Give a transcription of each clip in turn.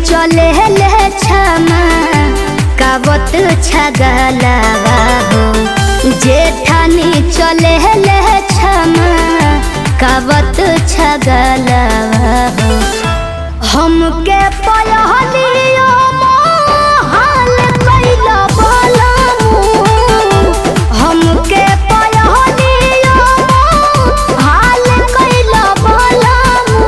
चले ले छमा कावत छगलवा हो जेठानी चले ले छमा कावत छगलवा हो हमके पलहलियो हाल कैला बलमु हमके पलहलियो हाल कैला बलमु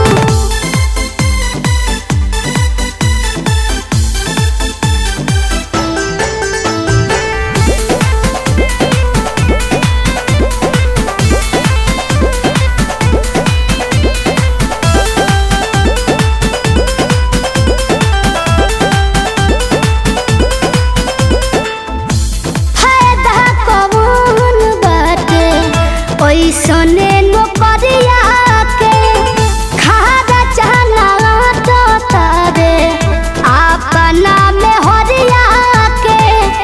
फायदा कौन बाटे ओइसने नौकरिया के खादा चना तो तारे अपना में हरिया के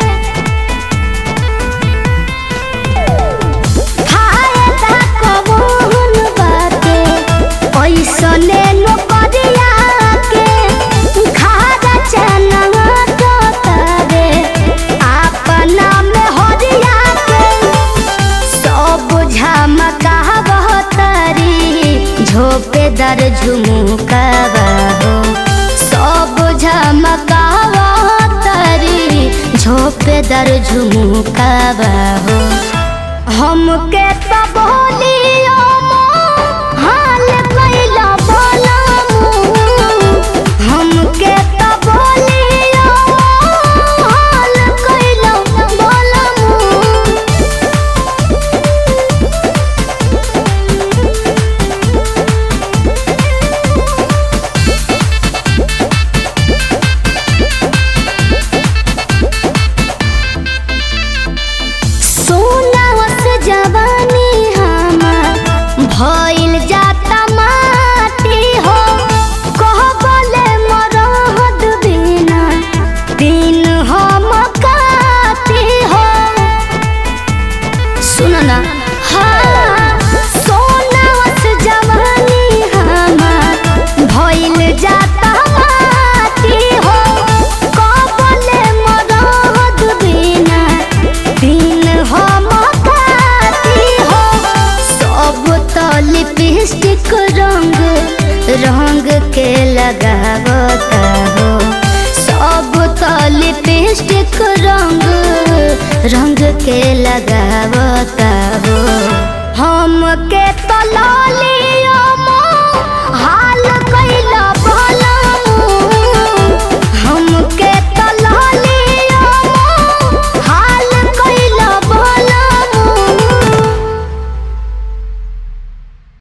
फायदा कौन बाटे ओइसने नौकरिया के खादा चना तो तारे अपना में हरिया के सब झमकावतरी झोपेदार झुमुकावा हो सब झमकावतरी झोपेदार झुमुकावा हो हमके तो बोलियो हाल कैला बोलमु हमके तो बोलियो हाल कैला बोलमु सोनावस जवानी हमार भइल जाता माटी हो कह बोले मरहद बिना दिन हम काटी हो सुनो ना हाँ सोनावस जवानी हमार भइल जाता माटी हो कह बोले मरहद बिना दिन हम काटी हो सब तो लिपस्टिक रंग रंग के लगावता हो सब तो लिपस्टिक रंग रंग के लगावता हो हम के तो लालियो